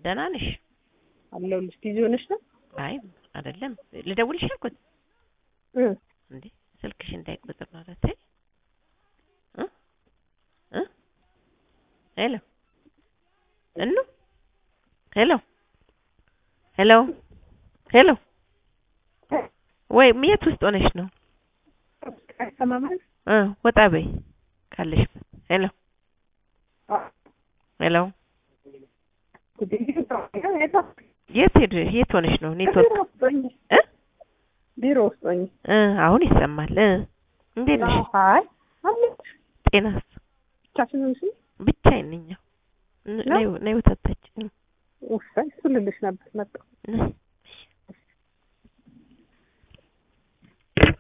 ደህና ነሽ? አለሁልሽ። ቢዚ ሆነሽ ነው? አይ አይደለም። ልደውልሽ አልኩት እ እንዴ ስልክሽ እንዳይቆጥር ነው። ኧረ ተይ እ እ ሄሎ እኑ ሄሎ ሄሎ ሄሎ ወይ የት ውስጥ ሆነሽ ነው? አይሰማማል? እ ወጣ በይ ካለሽበት። ሄሎ ሄሎ የት ሄድሽ? የት ሆነሽ ነው? ኔትወርክ እ ቢሮ ውስጥ ሆኜ እ አሁን ይሰማል። እ እንዴት ነሽ? አይ አለች ጤናስ? ብቻሽን ነሽ? ብቻዬን ነኝ። አዎ። ን- ነው? ነይ ነይ ወተታችን ውይ እሱ ልልሽ ነበር መጣሁ። ነይ